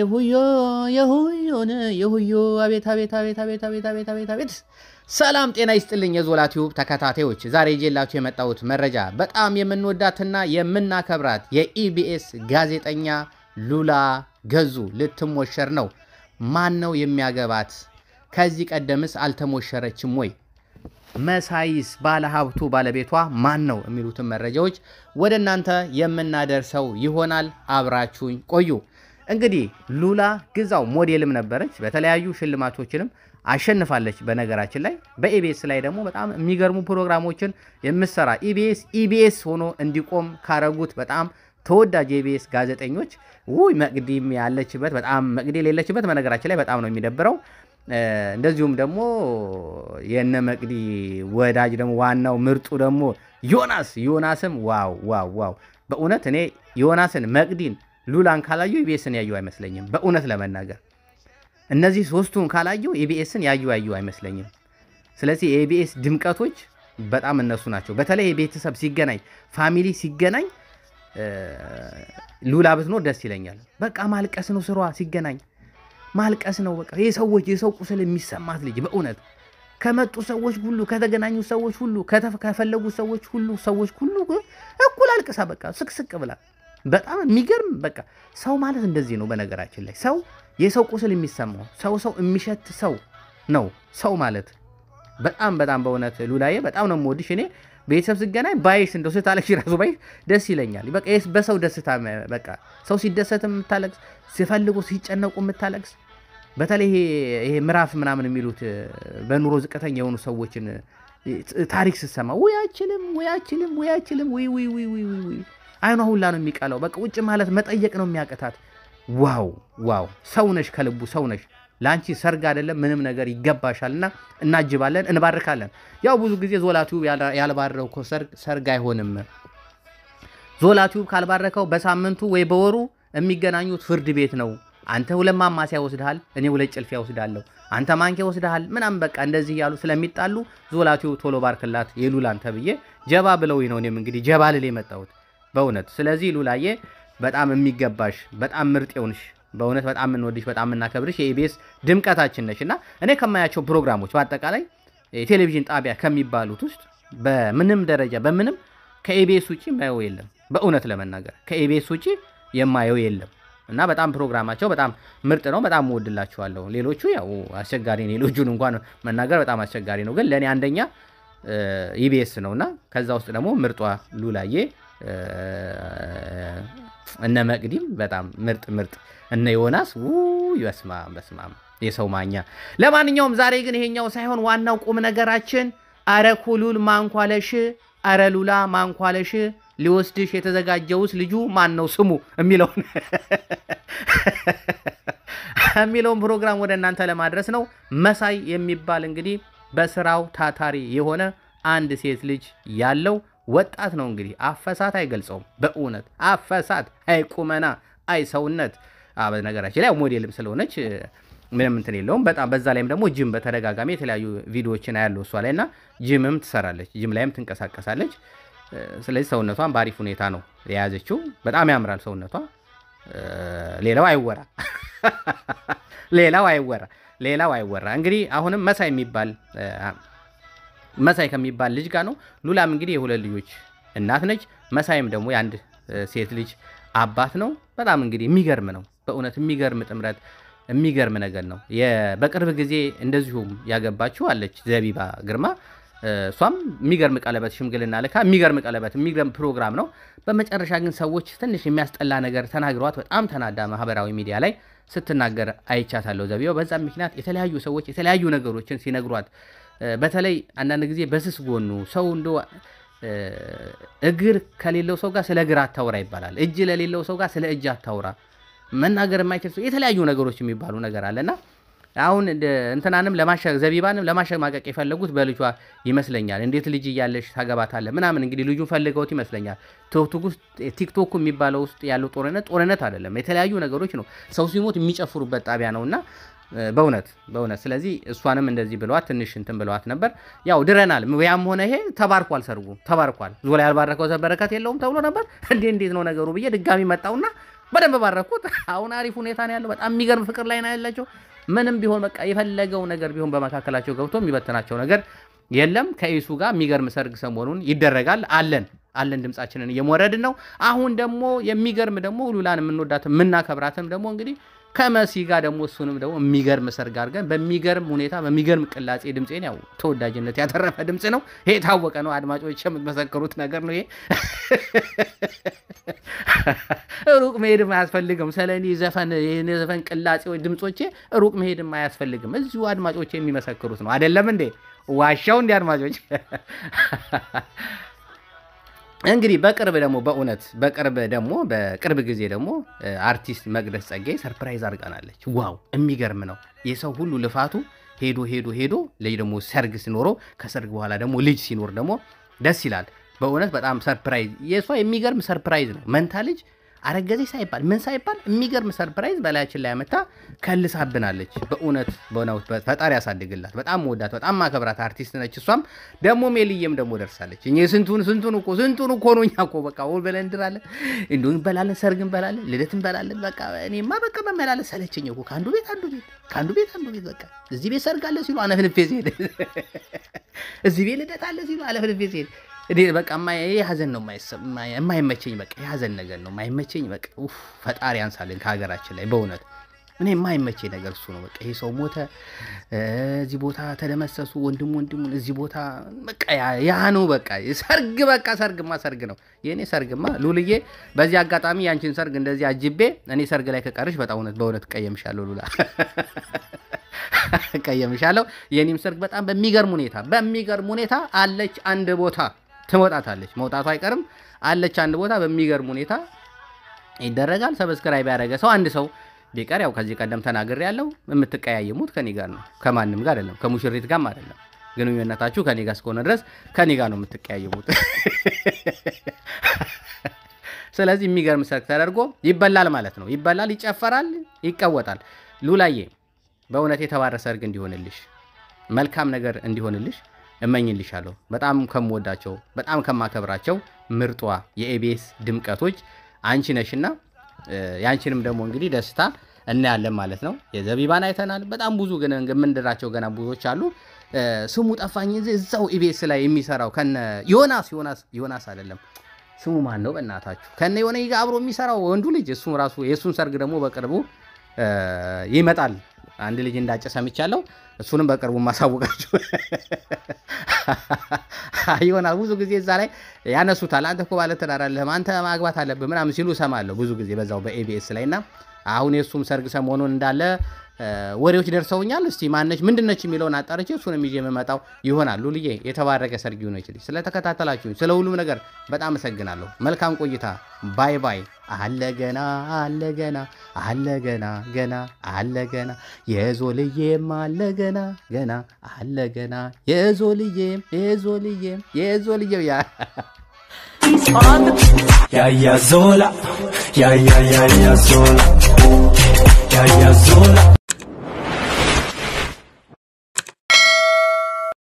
የሁዮ የሁዮን የሁዮ አቤት አቤት አቤት አቤት አቤት አቤት አቤት አቤት። ሰላም ጤና ይስጥልኝ የዞላ ቲዩብ ተከታታዮች፣ ዛሬ ይዤላችሁ የመጣሁት መረጃ በጣም የምንወዳትና የምናከብራት የኢቢኤስ ጋዜጠኛ ሉላ ገዙ ልትሞሸር ነው። ማን ነው የሚያገባት? ከዚህ ቀደምስ አልተሞሸረችም ወይ? መሳይስ ባለሀብቱ ባለቤቷ ማን ነው? የሚሉትን መረጃዎች ወደ እናንተ የምናደርሰው ይሆናል። አብራችሁኝ ቆዩ። እንግዲህ ሉላ ግዛው ሞዴልም ነበረች። በተለያዩ ሽልማቶችንም አሸንፋለች። በነገራችን ላይ በኢቢኤስ ላይ ደግሞ በጣም የሚገርሙ ፕሮግራሞችን የምሰራ ኢቢኤስ ኢቢኤስ ሆኖ እንዲቆም ካረጉት በጣም ተወዳጅ የኢቢኤስ ጋዜጠኞች ውይ መቅዲም ያለችበት በጣም መቅዲ የሌለችበት በነገራችን ላይ በጣም ነው የሚደብረው። እንደዚሁም ደግሞ የነ መቅዲ ወዳጅ ደግሞ ዋናው ምርጡ ደግሞ ዮናስ ዮናስም ዋው ዋው ዋው በእውነት እኔ ዮናስን መቅዲን ሉላን ካላዩ ኢቢኤስን ያዩ አይመስለኝም። በእውነት ለመናገር እነዚህ ሶስቱን ካላዩ ኢቢኤስን ያዩ ያዩ አይመስለኝም። ስለዚህ የኢቢኤስ ድምቀቶች በጣም እነሱ ናቸው። በተለይ የቤተሰብ ሲገናኝ ፋሚሊ ሲገናኝ ሉላ ብትኖር ደስ ይለኛል። በቃ ማልቀስ ነው ስሯ ሲገናኝ ማልቀስ ነው በቃ የሰዎች የሰው ቁስል የሚሰማት ልጅ በእውነት ከመጡ ሰዎች ሁሉ ከተገናኙ ሰዎች ሁሉ ከፈለጉ ሰዎች ሁሉ ሰዎች ሁሉ እኩል አልቅሳ በቃ ስቅስቅ ብላ በጣም የሚገርም በቃ ሰው ማለት እንደዚህ ነው። በነገራችን ላይ ሰው የሰው ቁስል የሚሰማው ሰው ሰው የሚሸት ሰው ነው ሰው ማለት በጣም በጣም በእውነት ሉላዬ በጣም ነው የምወድሽ እኔ ቤተሰብ ስገናኝ ባይሽ እንደው ስታለቅሽ ራሱ ባይሽ ደስ ይለኛል። በቃ በሰው ደስታ በቃ ሰው ሲደሰት የምታለቅስ ሲፈልጉ ሲጨነቁ የምታለቅስ በተለይ ይሄ ምዕራፍ ምናምን የሚሉት በኑሮ ዝቅተኛ የሆኑ ሰዎችን ታሪክ ስሰማ ወይ አይችልም ወይ አይችልም ወይ አይችልም ወይ ወይ ወይ ወይ ወይ አይኗ ሁላ ነው የሚቀላው። በቃ ውጭ ማለት መጠየቅ ነው የሚያቅታት። ዋው ዋው ሰው ነሽ፣ ከልቡ ሰው ነሽ። ለአንቺ ሰርግ አይደለም ምንም ነገር ይገባሻልና እናጅባለን፣ እንባርካለን። ያው ብዙ ጊዜ ዞላ ቲዩብ ያልባረከው ሰርግ ሰርግ አይሆንም። ዞላ ቲዩብ ካልባረከው በሳምንቱ ወይ በወሩ የሚገናኙት ፍርድ ቤት ነው። አንተ ሁለት ማማሲያ ወስድሃል፣ እኔ ሁለት ጭልፊያ ወስዳለሁ፣ አንተ ማንኪያ ወስድሃል፣ ምናምን በቃ እንደዚህ እያሉ ስለሚጣሉ ዞላ ቲዩብ ቶሎ ባርክላት የሉላን ተብዬ ጀባ ብለውኝ ነው እኔም እንግዲህ ጀባ ልል የመጣሁት በእውነት ስለዚህ ሉላዬ በጣም የሚገባሽ በጣም ምርጥ የሆንሽ በእውነት በጣም የምንወድሽ በጣም የምናከብርሽ የኢቢኤስ ድምቀታችን ነሽ እና እኔ ከማያቸው ፕሮግራሞች በአጠቃላይ የቴሌቪዥን ጣቢያ ከሚባሉት ውስጥ በምንም ደረጃ በምንም ከኢቢኤስ ውጭ የማየው የለም። በእውነት ለመናገር ከኢቢኤስ ውጭ የማየው የለም እና በጣም ፕሮግራማቸው በጣም ምርጥ ነው። በጣም እወድላችኋለሁ። ሌሎቹ ያው አስቸጋሪ ነው። ሌሎቹን እንኳን መናገር በጣም አስቸጋሪ ነው፣ ግን ለእኔ አንደኛ ኢቢኤስ ነው እና ከዛ ውስጥ ደግሞ ምርጧ ሉላዬ እነ መቅዲም በጣም ምርጥ ምርጥ እነ ዮናስ ውይ በስማም በስማም የሰው ማኛ። ለማንኛውም ዛሬ ግን ይሄኛው ሳይሆን ዋናው ቁም ነገራችን አረ ኩሉል ማንኳለሽ፣ አረ ሉላ ማንኳለሽ ሊወስድሽ የተዘጋጀውስ ልጁ ማን ነው ስሙ የሚለውን የሚለውን ፕሮግራም ወደ እናንተ ለማድረስ ነው። መሳይ የሚባል እንግዲህ በስራው ታታሪ የሆነ አንድ ሴት ልጅ ያለው ወጣት ነው እንግዲህ አፈሳት አይገልጸውም። በእውነት አፈሳት፣ አይ ቁመና፣ አይ ሰውነት። በነገራችን ላይ ሞዴልም ስለሆነች ምንም እንትን የለውም። በጣም በዛ ላይም ደግሞ ጅም በተደጋጋሚ የተለያዩ ቪዲዮዎችን አያለው እሷ ላይ እና ጅምም ትሰራለች፣ ጅም ላይም ትንቀሳቀሳለች። ስለዚህ ሰውነቷን በአሪፍ ሁኔታ ነው የያዘችው። በጣም ያምራል ሰውነቷ። ሌላው አይወራ፣ ሌላው አይወራ፣ ሌላው አይወራ። እንግዲህ አሁንም መሳይ የሚባል መሳይ ከሚባል ልጅ ጋር ነው። ሉላም እንግዲህ የሁለት ልጆች እናት ነች። መሳይም ደግሞ የአንድ ሴት ልጅ አባት ነው። በጣም እንግዲህ የሚገርም ነው በእውነት የሚገርም ጥምረት፣ የሚገርም ነገር ነው። በቅርብ ጊዜ እንደዚሁም ያገባችው አለች ዘቢባ ግርማ። እሷም የሚገርም ቀለበት ሽምግልና ልካ የሚገርም ቀለበት የሚገርም ፕሮግራም ነው። በመጨረሻ ግን ሰዎች ትንሽ የሚያስጠላ ነገር ተናግረዋት በጣም ተናዳ ማህበራዊ ሚዲያ ላይ ስትናገር አይቻታለሁ ዘቢባው። በዛም ምክንያት የተለያዩ ሰዎች የተለያዩ ነገሮችን ሲነግሯት በተለይ አንዳንድ ጊዜ በስስ ጎኑ ሰው እንደ እግር ከሌለው ሰው ጋር ስለ እግር አታውራ ይባላል። እጅ ለሌለው ሰው ጋር ስለ እጅ አታውራ። መናገር የማይችል ሰው የተለያዩ ነገሮች የሚባሉ ነገር አለና አሁን እንትናንም ዘቢባንም ለማሸማቀቅ የፈለጉት በልጇ ይመስለኛል። እንዴት ልጅ እያለሽ ታገባታለህ ምናምን እንግዲህ ልጁን ፈልገውት ይመስለኛል። ቲክቶክ የሚባለው ውስጥ ያለው ጦርነት ጦርነት አይደለም፣ የተለያዩ ነገሮች ነው። ሰው ሲሞት የሚጨፍሩበት ጣቢያ ነው እና በእውነት በእውነት ስለዚህ እሷንም እንደዚህ ብለዋት ትንሽ እንትን ብለዋት ነበር። ያው ድረናል። ያም ሆነ ይሄ ተባርኳል፣ ሰርጉ ተባርኳል። ዞላ ያልባረከው በረከት የለውም ተብሎ ነበር። እንዴ እንዴት ነው ነገሩ ብዬ ድጋሚ መጣውና በደንብ ባረኩት። አሁን አሪፍ ሁኔታ ነው ያለው። በጣም የሚገርም ፍቅር ላይ ነው ያላቸው። ምንም ቢሆን በቃ የፈለገው ነገር ቢሆን በመካከላቸው ገብቶ የሚበትናቸው ነገር የለም። ከኢሱ ጋር የሚገርም ሰርግ ሰሞኑን ይደረጋል። አለን አለን ድምጻችንን እየሞረድን ነው። አሁን ደግሞ የሚገርም ደግሞ ሉላን የምንወዳት የምናከብራትም ደግሞ እንግዲህ ከመሲ ጋር ደግሞ እሱንም ደግሞ የሚገርም ሰርግ አድርገን በሚገርም ሁኔታ በሚገርም ቅላጼ ድምፄን ያው ተወዳጅነት ያተረፈ ድምፅ ነው። ይሄ የታወቀ ነው። አድማጮች የምትመሰክሩት ነገር ነው። ይሄ ሩቅ መሄድም አያስፈልግም። ስለ እኔ ዘፈን ይህን ዘፈን ቅላጼዎች ድምፆቼ ሩቅ መሄድም አያስፈልግም። እዚሁ አድማጮች የሚመሰክሩት ነው። አይደለም እንዴ? ዋሻው እንዲ አድማጮች እንግዲህ በቅርብ ደግሞ በእውነት በቅርብ ደግሞ በቅርብ ጊዜ ደግሞ አርቲስት መቅደስ ጸጋዬ ሰርፕራይዝ አድርጋናለች። ዋው የሚገርም ነው። የሰው ሁሉ ልፋቱ ሄዶ ሄዶ ሄዶ ልጅ ደግሞ ሰርግ ሲኖረው ከሰርግ በኋላ ደግሞ ልጅ ሲኖር ደግሞ ደስ ይላል። በእውነት በጣም ሰርፕራይዝ የእሷ የሚገርም ሰርፕራይዝ ነው። መንታ ልጅ አረገዘች ሳይባል ምን ሳይባል የሚገርም ሰርፕራይዝ በላያችን ላይ አመታ ከልሳብናለች። በእውነት በእውነት ፈጣሪ ያሳድግላት። በጣም መወዳት በጣም ማከብራት አርቲስት ነች። እሷም ደግሞ ሜልዬም ደግሞ ደርሳለች። እኛ ስንቱን ስንቱን እኮ ስንቱን እኮ ነው እኛ እኮ በቃ ውል ብለን እንድራለን፣ እንዲሁ እንበላለን፣ ሰርግ እንበላለን፣ ልደት እንበላለን። በቃ እኔማ በቃ መመላለስ ሰለቸኝ እኮ ከአንዱ ቤት አንዱ ቤት ከአንዱ ቤት አንዱ ቤት በቃ እዚህ ቤት ሰርግ አለ ሲሉ አነፍንፌ ሲሄድ እዚህ ቤት ልደት አለ ሲሉ አነፍንፌ ሲሄድ እኔ በቃ የሀዘን ነው የማይመቸኝ፣ በቃ የሀዘን ነገር ነው የማይመቸኝ። በቃ ኡፍ ፈጣሪ ያንሳልን ከሀገራችን ላይ በእውነት እኔ የማይመቸኝ ነገር እሱ ነው። በቃ ይሄ ሰው ሞተ፣ እዚህ ቦታ ተደመሰሱ፣ ወንድም ወንድሙን እዚህ ቦታ በቃ ያ ነው በቃ ሰርግ፣ በቃ ሰርግማ ሰርግ ነው። የእኔ ሰርግማ ሉልዬ፣ በዚህ አጋጣሚ ያንቺን ሰርግ እንደዚህ አጅቤ እኔ ሰርግ ላይ ከቀርሽ በጣም እውነት በእውነት ቀየምሻለሁ ሉላ ቀየምሻለሁ። የኔም ሰርግ በጣም በሚገርም ሁኔታ በሚገርም ሁኔታ አለች አንድ ቦታ ትወጣታለች። መውጣቱ አይቀርም። አለች አንድ ቦታ በሚገርም ሁኔታ ይደረጋል። ሰብስክራይብ ያደረገ ሰው አንድ ሰው ቢቀር ያው ከዚህ ቀደም ተናግሬ ያለው የምትቀያየሙት ከኔ ጋር ነው፣ ከማንም ጋር አይደለም፣ ከሙሽሪት ጋርም አይደለም። ግንኙነታችሁ ከኔ ጋር እስከሆነ ድረስ ከኔ ጋር ነው የምትቀያየሙት። ስለዚህ የሚገርም ሰርግ ተደርጎ ይበላል ማለት ነው። ይበላል፣ ይጨፈራል፣ ይቀወጣል። ሉላዬ በእውነት የተባረ ሰርግ እንዲሆንልሽ መልካም ነገር እንዲሆንልሽ እመኝልሻለሁ። በጣም ከምወዳቸው በጣም ከማከብራቸው ምርጧ የኤቤስ ድምቀቶች አንቺ ነሽና የአንቺንም ደግሞ እንግዲህ ደስታ እናያለን ማለት ነው። የዘቢባን አይተናል። በጣም ብዙ ግን የምንድራቸው ገና ብዙዎች አሉ። ስሙ ጠፋኝ። እዛው ኢቤስ ላይ የሚሰራው ከነ ዮናስ ዮናስ ዮናስ አይደለም ስሙ ማን ነው? በእናታችሁ ከነ የሆነ ጋር አብሮ የሚሰራው ወንዱ ልጅ እሱ ራሱ የእሱን ሰርግ ደግሞ በቅርቡ ይመጣል። አንድ ልጅ እንዳጨ ሰምቻለሁ። እሱንም በቅርቡ ማሳወቃችሁ ይሆናል። ብዙ ጊዜ እዛ ላይ ያነሱታል። አንተ እኮ ባለትዳር አለህም አንተ ማግባት አለብህ ምናምን ሲሉ እሰማለሁ ብዙ ጊዜ በዛው በኤቢኤስ ላይ እና አሁን የእሱም ሰርግ ሰሞኑን እንዳለ ወሬዎች ደርሰውኛል። እስቲ ማነች ምንድነች የሚለውን አጣርቼ እሱንም ይዤ የምመጣው ይሆናል። ሉልዬ የተባረከ ሰርግ ይሁንልሽ። ስለተከታተላችሁኝ ስለ ሁሉም ነገር በጣም አመሰግናለሁ። መልካም ቆይታ። ባይ ባይ። አለ ገና አለ ገና አለ ገና ገና አለ ገና የዞልዬም አለ ገና ገና አለ ገና የዞልዬም የዞልዬም የዞልዬም ያ Ya ya zola, ya ya ya ya zola, ya ya zola.